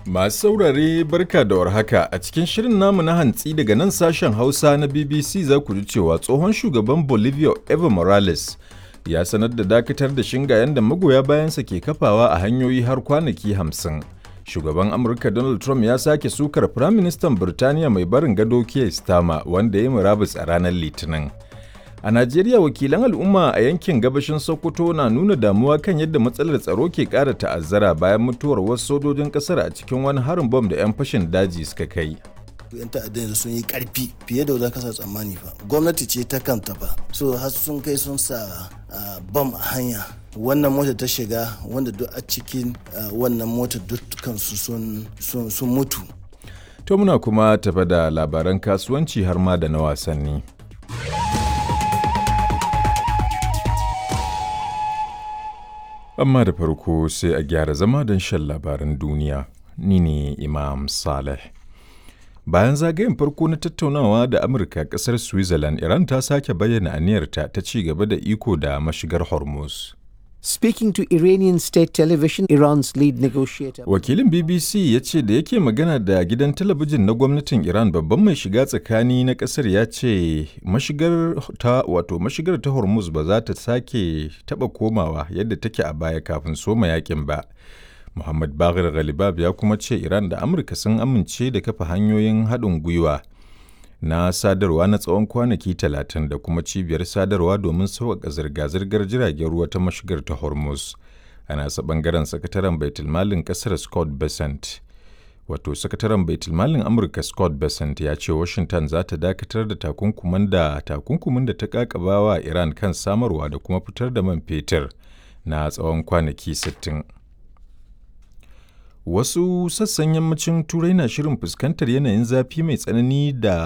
Masu saurare barka da warhaka a cikin shirin namu na hantsi daga nan sashen Hausa na BBC za ku ji cewa tsohon shugaban Bolivia Evo Morales ya sanar da dakatar da shingayen da magoya bayansa ke kafawa a hanyoyi har kwanaki hamsin. Shugaban Amurka Donald Trump ya sake sukar Firaministan Birtaniya mai barin gado Keir Starmer wanda ya yi murabus a ranar Litinin. A Najeriya wakilan al'umma a yankin gabashin Sokoto na nuna damuwa kan yadda matsalar tsaro ke ƙara ta'azzara bayan mutuwar wasu sojojin ƙasar a cikin wani harin bom da 'yan fashin daji suka kai. yan ta'addan sun yi karfi fiye da ka sa tsammani fa gwamnati ce ta kanta fa so har sun kai sun sa bam a hanya wannan mota ta shiga wanda duk a cikin wannan mota dukkansu sun mutu To muna kuma tafa da labaran kasuwanci har ma da na wasanni. Amma da farko sai a gyara zama don shan labaran duniya. Ni ne Imam Saleh. Bayan zagayen farko na tattaunawa da Amurka ƙasar Switzerland, Iran ta sake bayyana aniyarta ta ci gaba da iko da mashigar Hormuz. Speaking to Iranian state television, Iran's lead negotiator. Wakilin BBC ya ce da yake magana da gidan talabijin na gwamnatin Iran babban mai shiga tsakani na kasar ya ce mashigar ta wato mashigar ta Hormuz ba za ta sake taba komawa yadda take a baya kafin soma yakin ba. Muhammad Baghir Ghalibab ya kuma ce Iran da Amurka sun amince da kafa hanyoyin haɗin gwiwa na sadarwa na tsawon kwanaki talatin da kuma cibiyar sadarwa domin sauƙaƙa zirga-zirgar jiragen ruwa ta mashigar ta Hormuz. A nasa ɓangaren sakataren baitulmalin ƙasar Scott Bessent. Wato sakataren baitulmalin Amurka Scott Bessent ya ce Washington za ta dakatar da takunkumin da takunkumin da ta ƙaƙabawa Iran kan samarwa da kuma fitar da man fetur na tsawon kwanaki 60. Wasu sassan yammacin Turai na shirin fuskantar yanayin zafi mai tsanani da